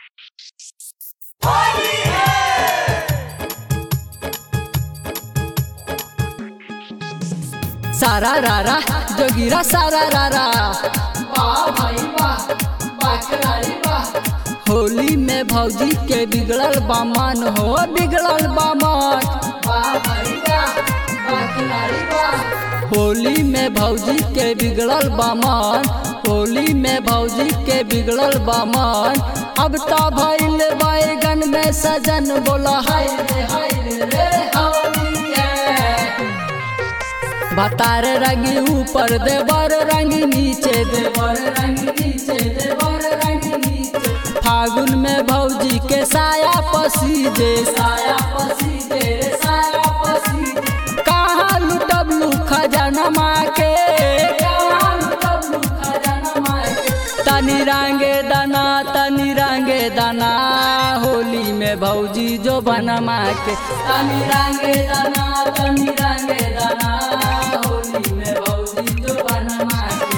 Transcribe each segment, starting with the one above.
सारा रारा जोगिरा सारा रारा वाह भाई वाह बाकरारी वाह होली में भौजी के बिगड़ल बामन हो बिगड़ल बामन वाह भाई वाह बाकरारी वाह होली में भौजी के बिगड़ल बामन होली में भौजी के बिगड़ल बामन अब तो भइल बैगन में सजन बोला हाय रे हाय रे रे होली है बतार रंगी ऊपर देवर रंग नीचे दे देवर रंग नीचे देवर रंग नीचे फागुन में भौजी के साया पसीजे साया पसी दे रे साया पसी दे कहाँ लुटब लू खजाना माँ के कहाँ लुटब लुखा जाना मायके तनी रंगे दाना तनी रंगे दाना होली में भौजी जो बनमा के तनी रंगे दाना तनी रंगे दाना होली में भौजी जो बनमा के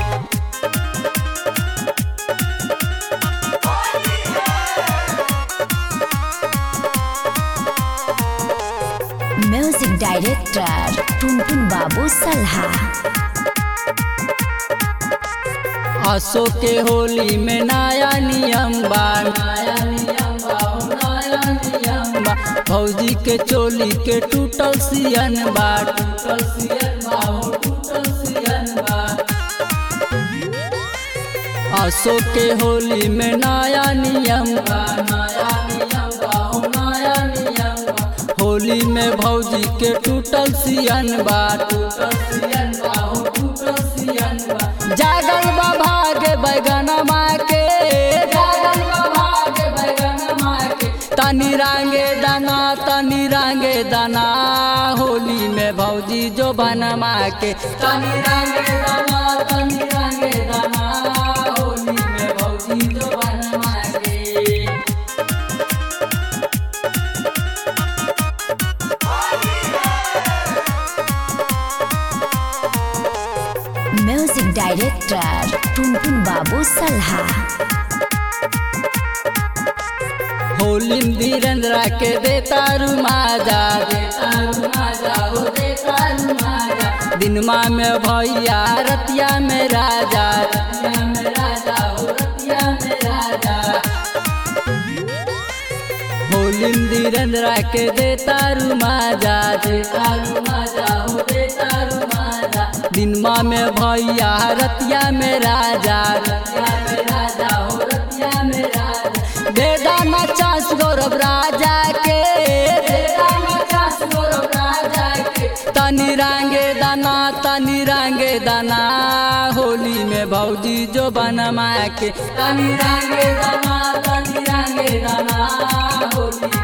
म्यूजिक डायरेक्टर टुनटुन बाबू सल्हा असो के होली में नया नियम बा नया नियम बाहु नया नियम बा भौजी के चोली के टूटल सियन बा टूटल सियन बाहु टूटल सियन बा असो के होली में नया नियम बा नया नियम बाहु नया नियम बा होली में भौजी के टूटल सियन बा टूटल सियन बाहु टूटल सियन बा जागल बा भागे बैगन माँ के जागल बाबा के बैगन माँ के तनी रंगे दाना तनी रंगे दाना होली में भौजी जो बनमा के तनी रंगे दाना तनी रंगे दाना होली में भौजी जो बनमा के म्यूजिक डायरेक्टर टुनटुन बाबू सल्हा होली में धीरेन्द्रा के देता रुमाजा तारू माजा हो दे तारू माजा दिनमा में भैया रतिया में राजा रतिया में राजा हो रतिया में राजा होली में धीरेन्द्रा के देता रुमाजा तारू माजा हो दे तारू माजा दिनमा में भैया रतिया में राजा रतिया में राजा हो रतिया में राजा दे दाना चांस गौरव राजा के तेरा मचास गौरव राजा के तनी रंगे दाना तनी रंगे दाना होली में भौजी जो बनमा के तनी रंगे दाना तनी रंगे दाना होली